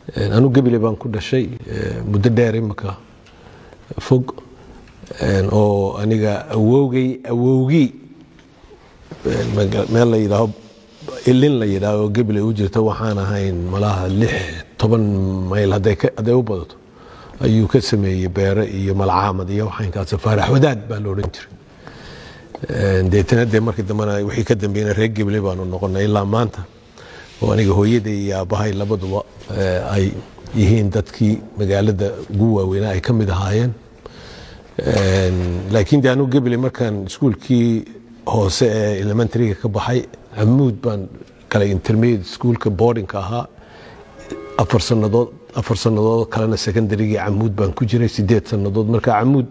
anu gebile baan ku dhashay muddo dheer imika fog oo aniga awowgay awowgii meel la yidhaaho ilin la yidhaaho gebile u jirta waxaan ahayn malaha lix toban mayl hadday u badato ayuu ka sameeyey beere iyo malcaamad iyo waxaynkaas faarax wadaad baa la odhan jiray deetana dee markii dambena wixii ka dambeeyna reer gebile baanu noqonay ilaa maanta oo aniga hooyaday iyo aabbahay labaduba ay yihiin dadkii magaalada ugu waaweynaa ay ka mid ahaayeen laakiin de anu gebile markaan iskuulkii hoose ee elementaryga ka baxay camuud baan galay intermediate schoolka boardingka ahaa afar sanadood afar sannadood kalena secondarygii camuud baan ku jiray sideed sannadood marka camuud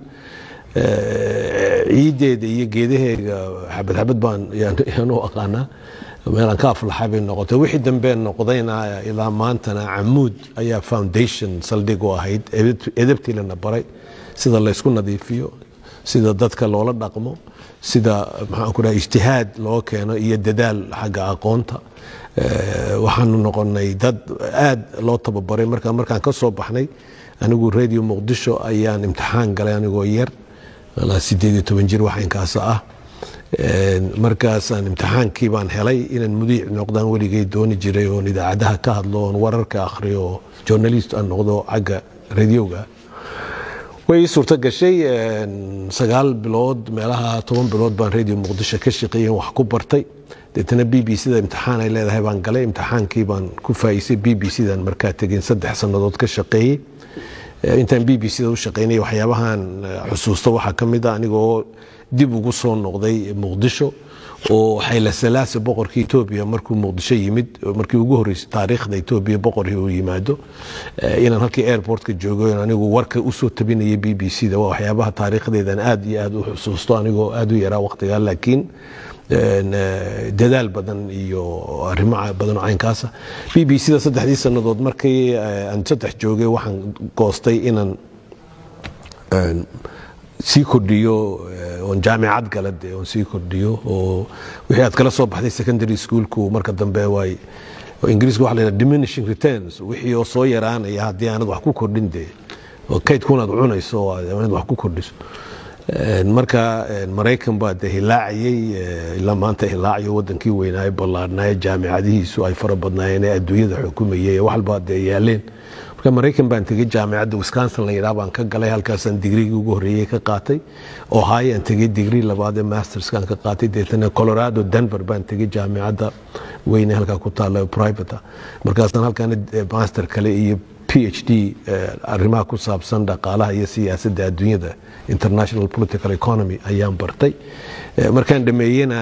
ciideeda iyo geedaheega xabad xabad baan yaan u aqaanaa meelaan ka aflaxay bay noqotay wixii dambee noqdayna ilaa maantana camuud ayaa foundation saldhig u ahayd edabtiilana baray sida laysku nadiifiyo sida dadka loola dhaqmo sida maxaan ku dhaha ijtihaad loo keeno iyo dadaal xagga aqoonta waxaanu noqonay dad aad loo tababaray marka markaan ka soo baxnay anigu radio muqdisho ayaan imtixaan galay anigoo yar sideed iyo toban jir waxaynkaasa ah markaasaan imtixaankii baan helay inaan mudiic noqdaan weligay dooni jiray oon idaacadaha ka hadlo oon wararka akhriyo oo journalist aan noqdo xagga radioga way ii suurto gashay sagaal bilood meelaha toban bilood baan radio muqdisho ka shaqeeyey wax ku bartay deetana b b c da imtixaan ay leedahay baan galay imtixaankii baan ku faa'iisay b b c dan markaa tegin saddex sannadood ka shaqeeyey intaan b b c da u shaqeynay waxyaabahan xusuusta waxaa ka mid a anigoo dib ugu soo noqday muqdisho oo xayla salaasa boqorka etoobiya markuu muqdisho yimid markii ugu horreysay taariikhda etoobiya boqorkii uu yimaado inaan halkii airportka joogo anigu warka usoo tabinaya b b c da waa waxyaabaha taariikhdeedan aad iyo aad u xusuusto anigoo aad u yaraa waqtigaa laakiin dadaal badan iyo arrimo badan oo caynkaasa b b c da saddexdii sannadood markii aan saddex joogay waxaan goostay inaan sii kordhiyo oon jaamicad gala de oon sii kordhiyo oo wixii aad kala soo baxday secondary schoolku marka dambe waay ingiriiska waxa la yidhaha diminishing returns wixii oo soo yaraanaya haddii aanad wax ku kordhin dee oo kaydkunaad cunayso inaad wax ku kordhiso marka maraykan baa de hilaacayey ilaa maanta hilaacayo wadankii weynaaye ballaadhnaaye jaamicadihiisu ay fara badnaayeen ee adduunyada xukumayay wax walba dee yaaleen marka maraykan baan tegey jaamicadda wisconsin la yidhaha baan ka galay halkaasaan digrigii ugu horreeyey ka qaatay ohio aan tegey digrii labaad ee masterskaan ka qaatay deetana colorado denver baan tegey jaamicadda weyne halkaa ku taalla private markaasaan halkaana master kale iyo p h d arrimaha ku saabsan dhaqaalaha iyo siyaasadda adduunyada international political economy ayaan bartay markaan dhameeyena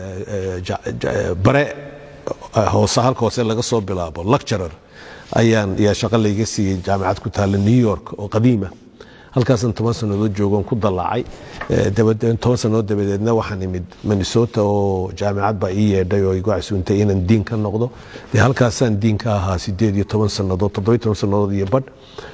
bare hoose halka hoose laga soo bilaabo lecturer ayaan yaa shaqo layga siiyey jaamicad ku taalla new york oo qadiima halkaasaan toban sannadood joogoon ku dallacay toban sannadood dabadeedna waxaan imid minnesota oo jaamicad baa ii yeedhay oo igu casuuntay inaan diin ka noqdo dee halkaasaan diin ka ahaa sideed iyo toban sannadood toddobiyo toban sannadood iyo badh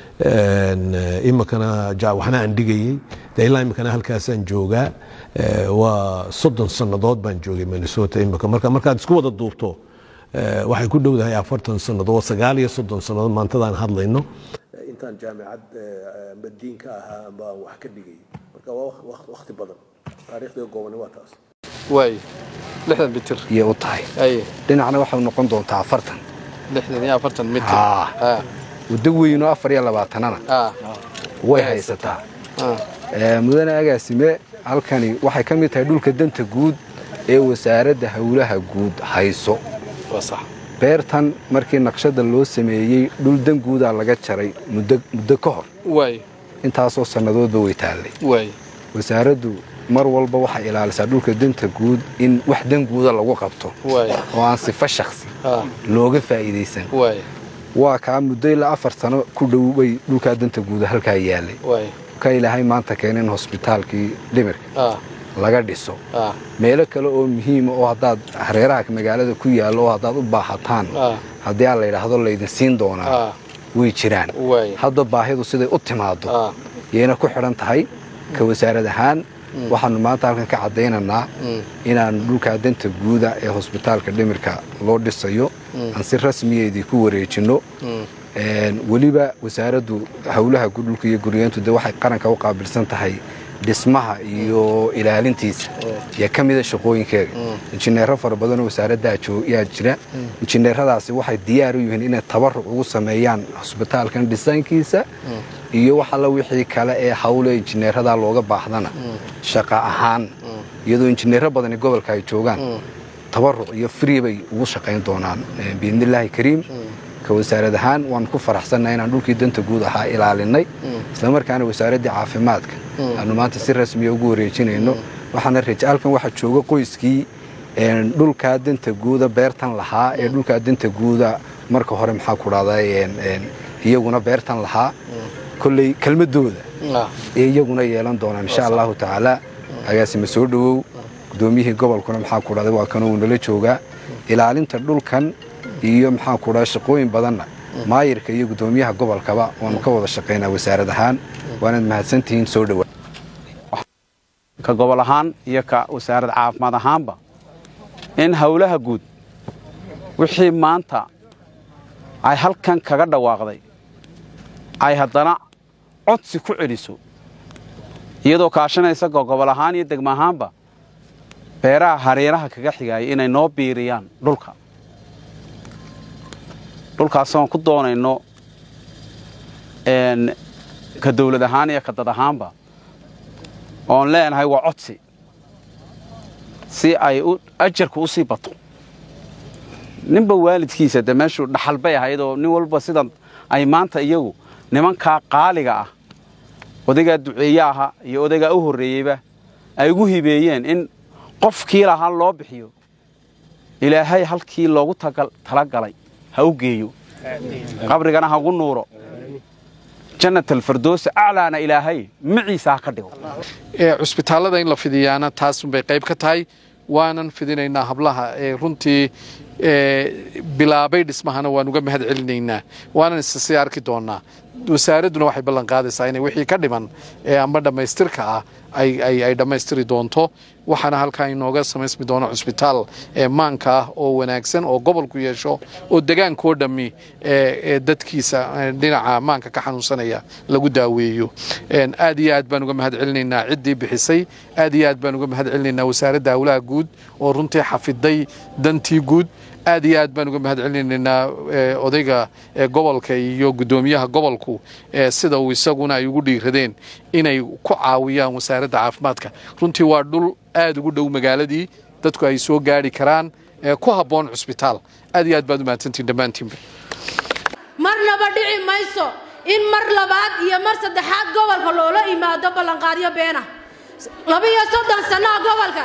imikana waxna aan dhigayey dee ilaa imikana halkaasaan joogaa waa soddon sannadood baan joogay minnesota imika marka markaad isku wada duubto waxay ku dhowdahay afartan sannadood sagaal iyo soddon sannadood maantadaan hadlayno intaan jaamicad diin ka ahaa baan wax ka dhigay marka waa wakti badan taariikhda goobani waa taas waay lixdan mitir iyay u tahay aye dhinacna waxay noqon doontaa afartan lixdan iyo afartan mitir Haa. Ah, waddo weynoo afar iyo labaatanana ah, way haysataa ah. Ee, mudane agaasime halkani waxay ka mid tahay dhulka danta guud ee wasaaradda howlaha guud hayso waa sax beertan markii naqshada loo sameeyey dhul dan guudaa laga jaray muddo muddo ka hor waay intaasoo sannadoodba way taallay waay wasaaraddu mar walba waxay ilaalisaa dhulka danta guud in wax dan guuda lagu qabto waay oo aan sifo shakhsi ah, looga faa'iidaysan waay waa kaa muddo ilaa afar sano ku dhow bay dhulkaa danta guuda halkaa yaalay waay ka ilaahay maanta keenin hosbitaalkii dhimirka ah, laga dhiso ah, meelo kale oo muhiima oo haddaad hareeraha magaalada ku yaallo oo haddaad u baahataan ah, haddii aan la yidhaahdo laydin siin doonaa ah, way jiraan waay hadda baahidu siday u timaado ah, yayna ku xidhan tahay ka wasaarad ahaan waxaanu maanta halkan ka caddaynaynaa mm, inaan dhulkaa danta guuda ee hosbitaalka dhimirka loo dhisayo aan si rasmiyeedii ku wareejinno mm, weliba wasaaraddu howlaha dhulka iyo guryeyntu de waxay qaranka u qaabilsan tahay dhismaha iyo ilaalintiisa yaa ka mida shaqooyinkeega injineero fara badanoo wasaaraddaa yaa jira injineeradaasi waxay diyaar u yihiin inay tabaruc ugu sameeyaan hosbitaalkan dhisaankiisa iyo wax alla wixii kale ee hawle injineeradaa looga baahdana shaqa ahaan iyadoo injineero badani gobolka ay joogaan tabaruc iyo free bay ugu shaqayn doonaan biidnillaahi kariim ka wasaarad ahaan waan ku faraxsannahay inaan dhulkii danta guud ahaa ilaalinay islamarkaana wasaaraddii caafimaadka aanu maanta si rasmiya ugu wareejinayno waxaana rajaalkan waxaa jooga qoyskii dhulkaa danta guuda beertan lahaa ee dhulkaa danta guuda marka hore maxaa ku dhahday iyaguna beertan lahaa kolley kelmadooda ee iyaguna yeelan doonaan insha allahu tacaala agaasima soo dhowow gudoomiyihii gobolkuna maxaa ku dhahday waa kanuu nala joogaa ilaalinta dhulkan iyo maxaa ku dhaha shaqooyin badanna maayirka iyo gudoomiyaha gobolkaba waanu ka wada shaqaynaa wasaarad ahaan waanaad mahadsantihiin soo dhowaa ka gobol ahaan iyo ka wasaarad caafimaad ahaanba in howlaha guud wixii maanta ay halkan kaga dhawaaqday ay haddana codsi ku celiso iyadoo kaashanaysa gobol ahaan iyo degmo ahaanba beeraha hareeraha kaga xigaaya inay noo biiriyaan dhulka dhulkaasoon ku doonayno ka dawlad ahaan iyo ka dad ahaanba oon leenahay waa codsi si ay ajarku u sii bato ninba waalidkiisa de meeshuu dhaxal bay ahaydoo nin walba sidan ay maanta iyagu nimankaa qaaliga ah odaygaa duceeye aha iyo odaygaa u horreeyeyba ay ugu hibeeyeen in qofkii lahaa loo bixiyo ilaahay halkii loogu talagalay ha u geeyo qabrigana ha ugu nuuro jannatalfardoosa aclaana ilaahay maciisa ha ka dhigo cusbitaallada in la fidiyaana taasunbay qayb ka tahay waanan fidinaynaa hablaha ee runtii bilaabay dhismahana waan uga mahad celinaynaa waanan issii arki doonaa wasaaradduna waxay ballan qaadaysaa inay wixii ka dhiman ee amba dhammaystirka ah ay dhammaystiri doonto waxaana halkaa inooga samaysmi doono cusbitaal maanka ah oo wanaagsan oo gobolku yeesho oo degaankoo dhammi dadkiisa dhinaca maanka ka xanuunsanaya lagu daaweeyo aad iyo aad baan uga mahad celinaynaa ciddii bixisay aad iyo aad baan uga mahad celinaynaa wasaaradda howlaha guud oo runtii xafiday dantii guud aad iyo aad baan uga mahad celinaynaa odayga gobolka iyo guddoomiyaha gobolku sida uu isaguna ay ugu dhiiradeen inay ku caawiyaan wasaaradda caafimaadka runtii waa dhul aad ugu dhow magaaladii dadku ay soo gaari karaan ku habboon cusbitaal aad iyo aad baad u mahadsantiin dhammaantiinba marnaba dhici mayso in mar labaad iyo mar saddexaad gobolka loola imaado ballanqaadyo beena labiyo soddon sannoa gobolkan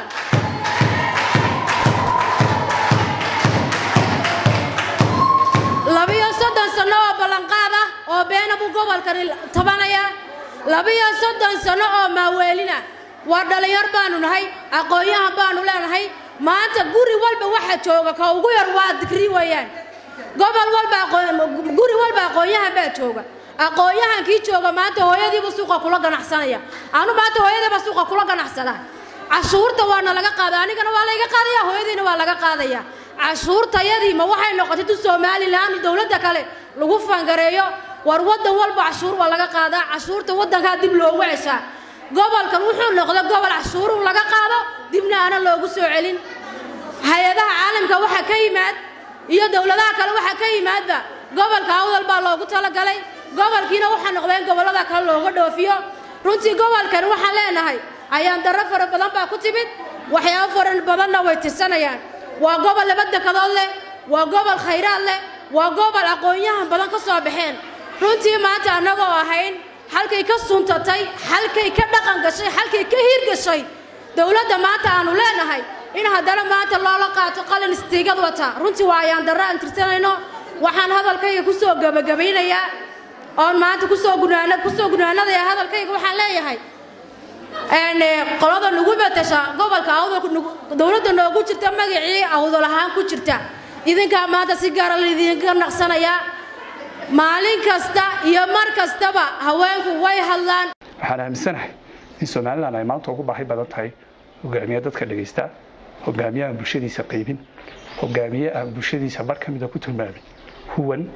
labiyo soddon sanno oo ballanqaad ah oo beena buu gobolkani tabanayaa labiyo soddon sanno oo maaweelina waa dhallinyar baanu nahay aqoon-yahan baanu leenahay maanta guri walba waxa jooga ka ugu yar waa digri weeyaan gobol walba guri walba aqoon-yahan baa jooga aqoon-yahankii jooga maanta hooyadiibu suuqa kula ganacsanaya anu maanta hooyadiiba suuqa kula ganacsadaa cashuurta waana laga qaada anigana waa layga qaadaya hooyadiina waa laga qaadaya cashuurtayadii ma waxay noqotay tu somalilan dowladda kale lagu fangareeyo war waddan walba cashuur waa laga qaadaa cashuurta waddankaa dib loogu ceshaa gobolkan wuxuu noqda gobol cashuuruu laga qaado dibna aana loogu soo celin hay-adaha caalamka waxa ka yimaad iyo dowladaha kale waxa ka yimaadba gobolka awdal baa loogu talagalay gobolkiina waxaa noqda in gobollada kale looga dhoofiyo runtii gobolkan waxaan leenahay ayaan darro fara badan baa ku timid waxyaabo fara badanna way tirsanayaan waa gobol laba dekadood leh waa gobol khayraad leh waa gobol aqoon-yahan badan ka soo baxeen runtii maanta annagoo ahayn halkay ka suntatay halkay ka dhaqan gashay halkay ka hiirgashay dowladda maanta aanu leenahay in haddana maanta loola qaato qalin istiigad wata runtii waa ayaan darro aan tirsanayno waxaan hadalkayga ku soo gebagabaynayaa oon maanta kusoo gunaana kusoo gunaanadaya hadalkayga waxaan leeyahay qolada nagu betasha gobolka awdal dowladda noogu jirta magacii awdal ahaan ku jirta idinkaa maanta si gaara laydinka naqsanayaa maalin kasta iyo mar kastaba haweenku way hadlaan waxaan aaminsanahay in somalilan ay maanta ugu baahi badan tahay hogaamiye dadka dhegaysta hogaamiye aan bulshadiisa qaybin hogaamiye aan bulshadiisa bar ka mida ku tilmaamin huwan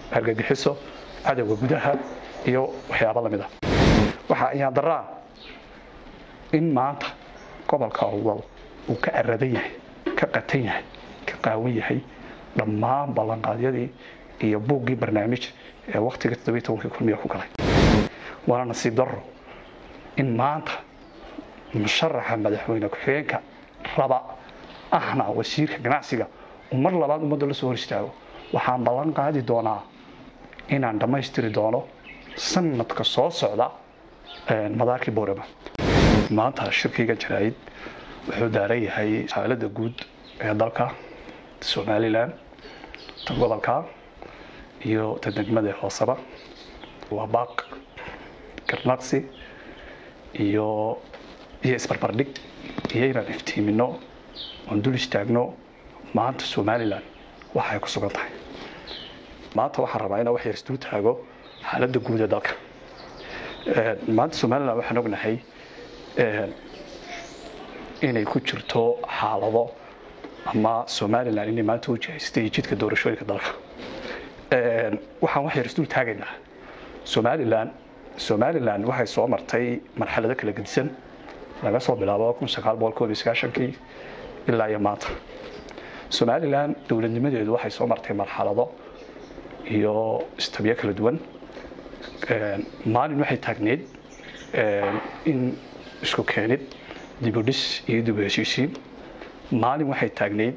argagixiso cadowga gudaha iyo waxyaabo lamid ah waxaa ayaan daraa in maanta gobolka awdal uu ka aradan yahay ka qatan yahay ka qaawan yahay dhammaan ballanqaadyadii iyo buuggii barnaamij ee wakhtiga toddobiyi tobankii kulmiya ku galay waana nasiib darro in maanta musharaxa madaxweyne ku-xigeenka raba ahna wasiirka ganacsiga uu mar labaad ummadda la soo hor istaago waxaan ballan qaadi doonaa inaan dhammaystiri doono sanadka soo socda madaarkii boorama maanta shirkiyga jaraa'id wuxuu daaran yahay xaaladda guud ee dalka somalilan ta gobolka iyo ta degmada hooseba waa baaq garnaqsi iyo iyo isbarbardhig iyo inaan iftiimino oon dul istaagno maanta somalilan waxa ay ku sugan tahay maanta waxaan rabaa inaan wax yar isdul taago xaaladda guud ee dalka maanta somalilan waxaan ognahay inay ku jirto xaalado ama somalilan inay maanta u jihaystay jidka doorashooyinka dalka waxaan wax yar isdul taagaynaa somalilan somalilan waxay soo martay marxalado kala gedisan laga soo bilaabo kii ilaa iyo maanta somalilan dowladnimadeedu waxay soo martay marxalado iyo istabyo kala duwan maalin waxay taagneyd in isku keenid dibudhis iyo dib u heshiisiin maalin waxay taagneyd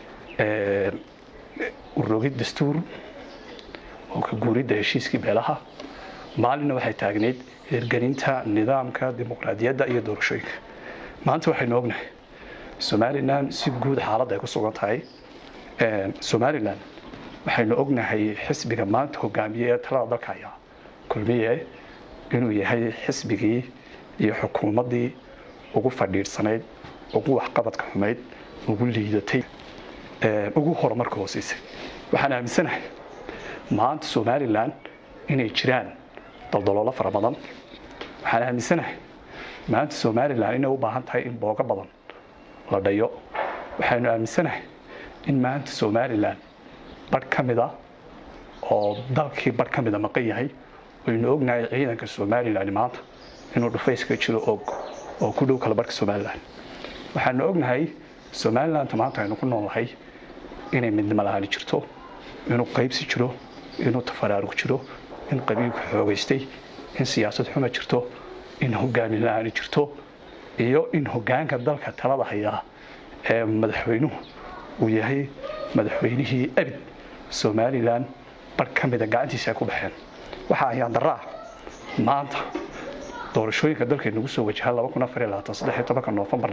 urogid dastuur oo ka guuridda heshiiskii beelaha maalinna waxay taagneyd hirgelinta nidaamka dimuqraadiyadda iyo doorashooyinka maanta waxaynu ognahay somalilan si guud xaaladda ay ku sugan tahay somalilan waxaynu ognahay xisbiga maanta hogaamiye ee talada dalka ayaa kulmiye inuu yahay xisbigii iyo xukuumaddii ugu fadhiidhsanayd ugu waxqabadka xumayd ugu liidatay ugu horumarka hooseysay waxaan aaminsanahay maanta somalilan inay jiraan daldaloolo fara badan waxaan aaminsanahay maanta somalilan inay u baahan tahay in boogo badan la dhayo waxaynu aaminsanahay in maanta somalilan barh ka mida oo dalkii barh ka mida maqan yahay waynu ognahay ciidanka somalilan maanta inuu dhufayska jiro og oo ku dhow kala barhka somalilan waxaanu ognahay somalilanta maanta aynu ku noolnahay inay midnimo la-aani jirto inuu qaybsi jiro inuu tafaraarug jiro in qabiilku xoogaystay in siyaasad xuma jirto in hogaamin la-aani jirto iyo in hogaanka dalka talada hayaa ee madaxweynuhu uu yahay madaxweynihii abid somalilan barh ka mida gacantiisa ay ku baxeen waxaa ayaan daraa maanta doorashooyinka dalka nagu soo wajaha noofembar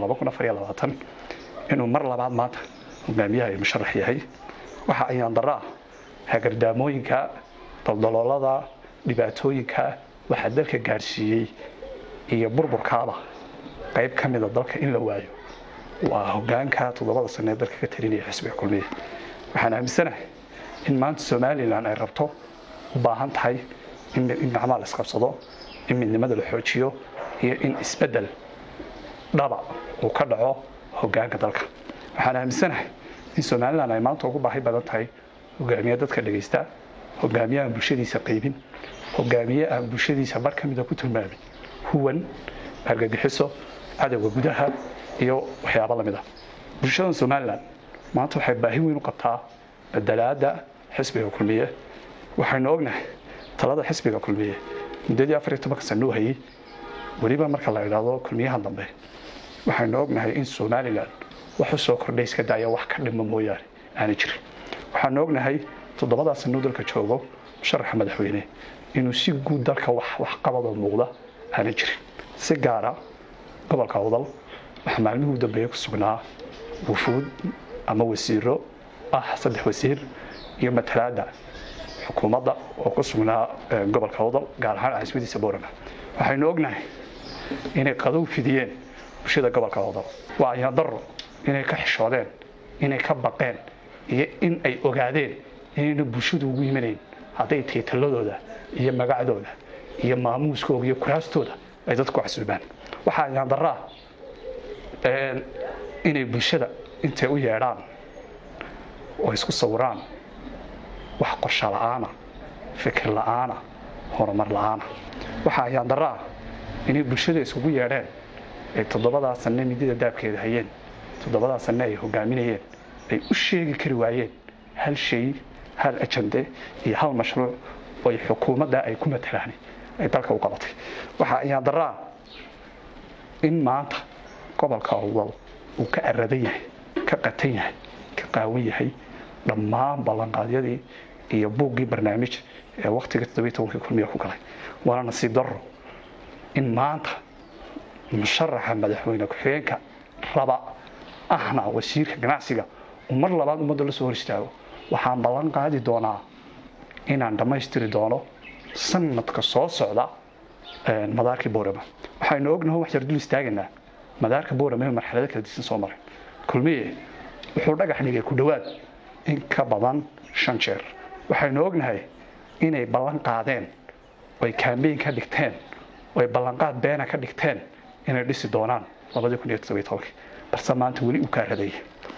inuu mar labaad maanta hogaamiyaha ay musharax yahay waxa ayaan daraa hagardaamooyinka daldaloolada dhibaatooyinka waxaa dalka gaadhsiiyey iyo burburkaaba qayb ka mida dalka in la waayo waa hogaanka toddobada sane ee dalka ka talinaya xisbiga kulmiya waxaan aaminsanahay in maanta somalilan ay rabto u baahan tahay in gacmaha la isqabsado in midnimada la xoojiyo iyo in isbeddel dhaba uu ka dhaco hogaanka dalka waxaan aaminsanahay in somalilan ay maanta ugu baahi badan tahay hogaamiye dadka dhegaysta hogaamiye aan bulshadiisa qaybin hogaamiye aan bulshadiisa bar ka mida ku tilmaamin huwan argagixiso cadowga gudaha iyo waxyaabo lamid ah bulshada somalilan maanta waxay baahi weyn u qabtaa badalaada xisbiga kulmiye waxaynu ognahay talada xisbiga kulmiye muddadii afar iyo tobanka sano u hayey weliba marka la idhaahdo kulmiyaha dambe waxaynu ognahay in somalilan wax u soo kordhay iska daaya wax ka dhima mooyaane aanay jirin waxaanu ognahay toddobadaa sanuu dalka joogo musharaxa madaxweyne inuu si guud dalka waxqabadoo muuqda aanay jirin si gaara gobolka awdal waxaa maalmihii u dambeeye ku sugnaa wufuud ama wasiiro ah saddex wasiir iyo matalaada xukuumadda oo ku sugnaa gobolka awdal gaar ahaan caasimaddiisa boorama waxaynu ognahay inay qadow fidiyeen bulshada gobolka awdal waa ayaan daro inay ka xishoodeen inay ka baqeen iyo in ay ogaadeen inayna bulshadu ugu yimanayn hadday tiitaladooda iyo magacdooda iyo maamuuskooda iyo kuraastooda ay dadku casuubaan waxaa ayaan daraa inay bulshada intay u yeedhaan oo isku sawiraan wax qorsho la-aana fikir la'aana horumar la'aana waxaa ayaan darro ah inay bulshada isugu yeedheen ay toddobadaa sanne midida daabkeeda hayeen toddobadaa sanne ay hogaaminayeen ay u sheegi kari waayeen hal shay hal ajande iyo hal mashruuc oo ay xukuumadda ay ku matalaan ay dalka u qabatay waxaa ayaan darro ah in maanta gobolka awdal uu ka aradan yahay ka qatan yahay ka qaawan yahay dhammaan ballanqaadyadii iyo buuggii barnaamij ee waktiga todobiy kulmiya ku galay waana nasiib darro in maanta musharaxa madaxweyne ku-xigeenka raba ahna wasiirka ganacsiga uu mar labaad ummadda la soo hor istaago waxaan ballan qaadi doonaa inaan dhammaystiri doono sanadka soo socda madaarkii boorama waxaynu ognaho wax yar dul istaagaynaa madaarka boorama marxalado kala disan soo maray kulmiye wuxuu dhagax dhigay ku dhowaad in ka badan shan jeer waxaynu ognahay inay ballan qaadeen oy kaambeyn ka dhigteen oy ballanqaad beena ka dhigteen inay dhisi doonaan balse maanta weli uu kaa radaya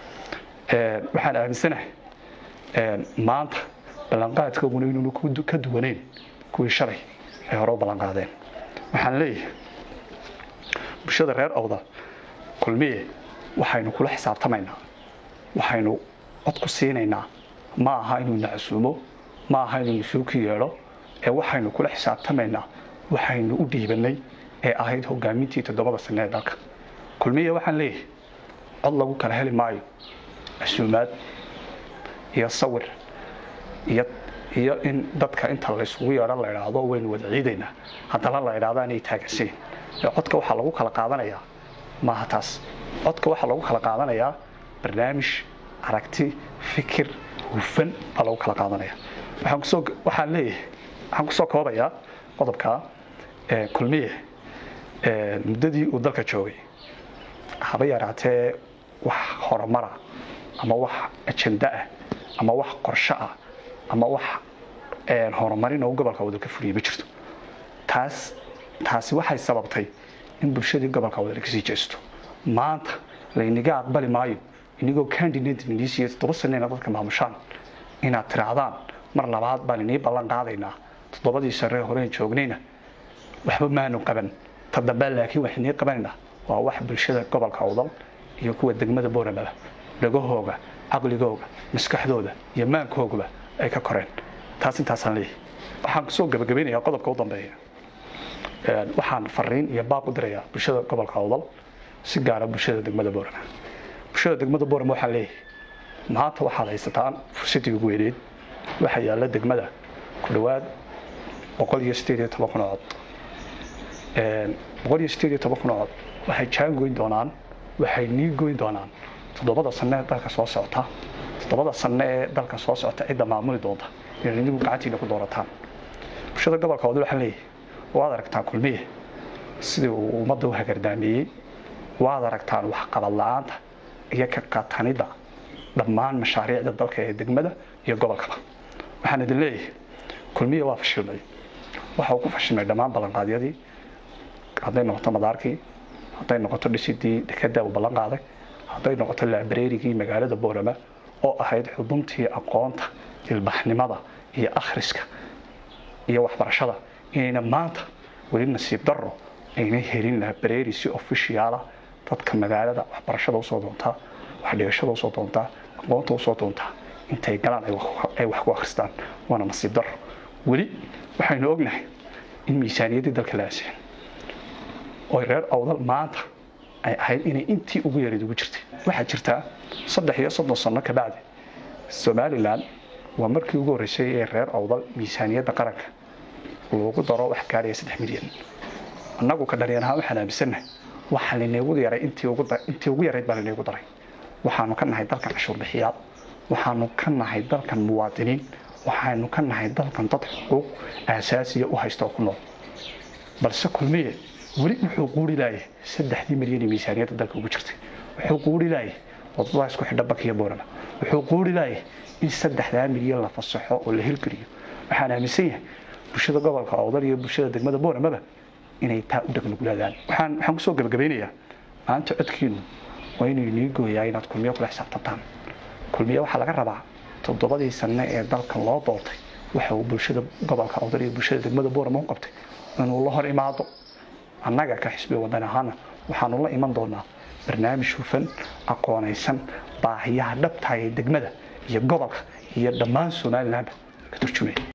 waxaan aaminsanahay maanta ballanqaadkooguna inuunu ka duwanayn kuwii shalay ay hore u ballanqaadeen waxaan leeyahay bulshada reer awda kulmiye waxaynu kula xisaabtamaynaa waxaynu cod ku siinaynaa ma aha inuu na casuumo ma aha inuu nasuuki yeedho ee waxaynu kula xisaabtamaynaa waxaynu u dhiibanay ee ahayd hogaamintii toddobada sane ee dalka kulmiye waxaan leeyahay cod lagu kala heli maayo casuumaad iyo sawir iyo iyo in dadka inta laysugu yeedho la idhaahdo waynu wada ciidaynaa haddana la idhaahdo anay taagansiin codka waxaa lagu kala qaadanayaa maaha taas codka waxaa lagu kala qaadanayaa barnaamij aragti fikir hufan baa lagu kala qaadanaya waxaan kusoo waxaan leeyahay waxaan kusoo koobayaa qodobka kulmiye muddadii uu dalka joogay haba yaraatee wax horumara ama wax ajenda ah ama wax qorsho ah ama wax horumarin oo gobolka wadal ka fuliya ma jirto taas taasi waxay sababtay in bulshadii gobolka wadal kasii jeesto maanta laynaga aqbali maayo inigoo candidate inisiiyo toddoba saneyna dadka maamushaan inaad tiraahdaan mar labaad baan inii ballan qaadaynaa toddobadii sare horeen joognayna waxba maanu qaban ta dambe laakiin wax inii qabanaynaa waa wax bulshada gobolka awdal iyo kuwa degmada booramaba dhagahooga caqligooga maskaxdooda iyo maankoogaba ay ka koreen taas intaasaan leeyahay waxaan kusoo gabagabaynayaa qodobka u dambeeya waxaan fariin iyo baaq u dirayaa bulshada gobolka awdal si gaara bulshada degmada boorama bulshada degmada boorama waxaan leeyahay maanta waxaad haysataan fursadii ugu weyneed waxaa yaalla degmada ku dhowaad boqol iyo sideed iyo toban kun oo cod boqol iyo sideed iyo toban kun oo cod waxay jaan goyn doonaan waxay nii goyn doonaan toddobada sanne ee dalka soo socota toddobada sanne ee dalka soo socota cidda maamuli doonta inaad idigu gacantiina ku doorataan bulshada gobolka wadal waxaan leeyahay waad aragtaan kulmiye sidii uu ummadda u hagardaameeyey waad aragtaan waxqabad la-aanta iyo ka qatanida dhammaan mashaariicda dalka ee degmada iyo gobolkaba waxaan idin leeyahay kulmiye waa fashilmay waxa uu ku fashilmay dhammaan ballanqaadyadii hadday noqoto madaarkii hadday noqoto dhisidii dekada uu ballan qaaday hadday noqoto laabareerigii magaalada boorama oo ahayd xuduntii aqoonta ilbaxnimada iyo akhriska iyo waxbarashada inayna maanta weli nasiib daro ayna helin laabareeri si ofishiyaala dadka magaalada waxbarashada usoo doontaa waxdhigashada usoo doontaa aqoonta usoo doontaa intay galaan ay wax ku akhristaan waana nasiib daro weli waxaynu ognahay in miisaaniyaddii dalka la aaseen oo reer awdal maanta ay ahayd inay intii ugu yareed ugu jirtay waxaa jirtaa saddex iyo soddon sano kabacdi somalilan waa markii ugu horreysay ee reer awdal miisaaniyadda qaranka loogu daro wax gaaraya saddex milyan annagu ka dhaliyaan ahaan waxaan aaminsannahay waxaa linagu yaray intii ugu yarayd baa linagu daray waxaanu ka nahay dalkan cashuur bixiyaad waxaanu ka nahay dalkan muwaadiniin waxaanu ka nahay dalkan dad xuquuq aasaasiya u haysta oo ku nool balse kulmiye weli wuxuu quuri laayay saddexdii milyan ee miisaaniyadda dalka ugu jirtay wuxuu quuri laayay wadadaas ku xidha bakiya boorama wuxuu quuri laayay in saddexdaa milyan la fasaxo oo la hirgeliyo waxaan aaminsan yahay bulshada gobolka awdal iyo bulshada degmada booramaba inay taa u dhagnuglaadaan waxaan waxaan kusoo gabagabeynayaa maanta codkiinu waa inuu inii gooyaa inaad kulmiyo kula xisaabtantaan kulmiye waxaa laga rabaa toddobadii sanne ee dalkan loo doortay waxa uu bulshada gobolka awdal iyo bulshada degmada boorama u qabtay inuu la hor imaado annaga ka xisbiga wadan ahaana waxaanu la iman doonaa barnaamij hufan aqoonaysan baahiyaha dhabtaha ee degmada iyo gobolka iyo dhammaan somalilandba ka turjumaya